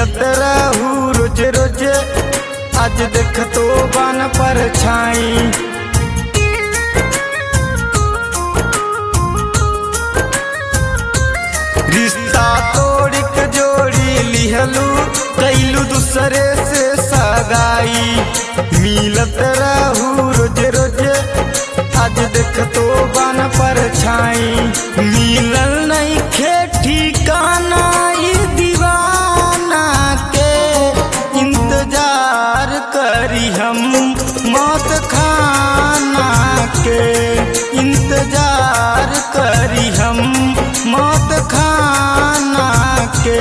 मिलत रहू रोज रोज आज देख तो बन पर छाई रिश्ता तोड़ के जोड़ी लिहलू कैलू दूसरे से सगाई मिलत रहू रोज रोज आज देख तो बन पर छाई मिलल नहीं खे ठिकाना ई दीवाना के इंतजार करी हम मौत खाना के इंतजार करी हम मौत खाना के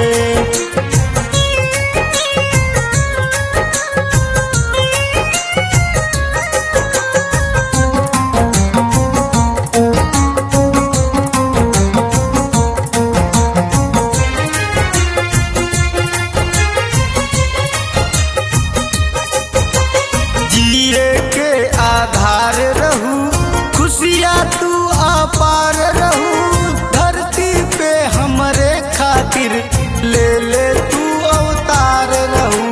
जिए के आधार रहू खुशिया तू अपार रहू धरती पे हमरे खातिर ले ले तू अवतार रहू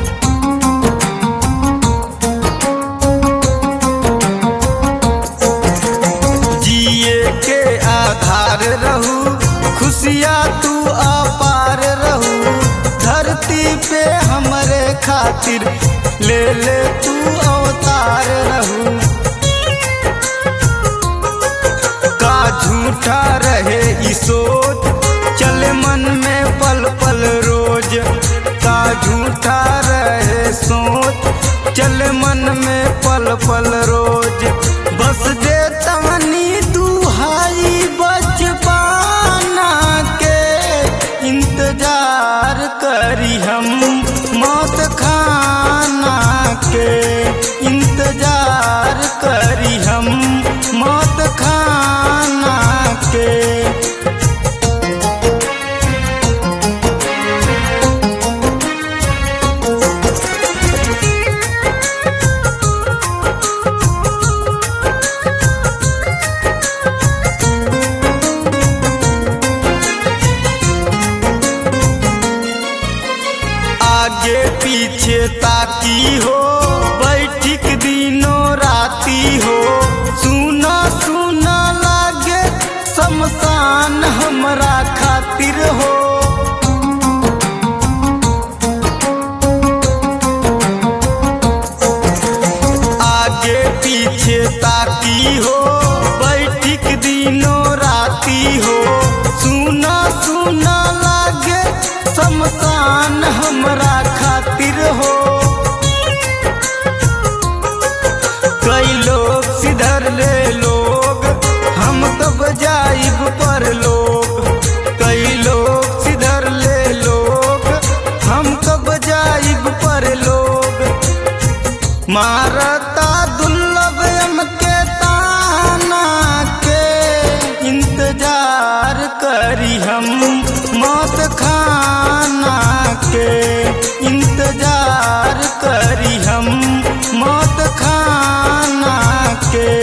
जिए के आधार रहू खुशिया तू अपार रहू धरती पे हमरे खातिर ले ले तू अवतार रहू का झूठा रहे ई सोच चले मन में पल पल रोज का झूठा रहे सोच चले मन में पल पल रोज बस दे तवनी दुहाई बचपाना के इंतजार करी हम मौत खाना के इंतजार करी हम मौत खाना के आगे पीछे ताकी हो बैठिक दिनों राती हो सुना सुना लागे शमशान हमरा खातिर हो आगे पीछे ताकी हो बैठिक दिनों राती हो सुना सुना लागे शमशान हमरा खातिर हो कई लोग सिधर ले लोग हम तब जाइब पर लोग कई लोग सिधर ले लोग हम कब जाइब पर लोग मारता दुर्लभ के ताना के इंतजार करी हम मौत खाना के इंतजार करी हम मौत खाना के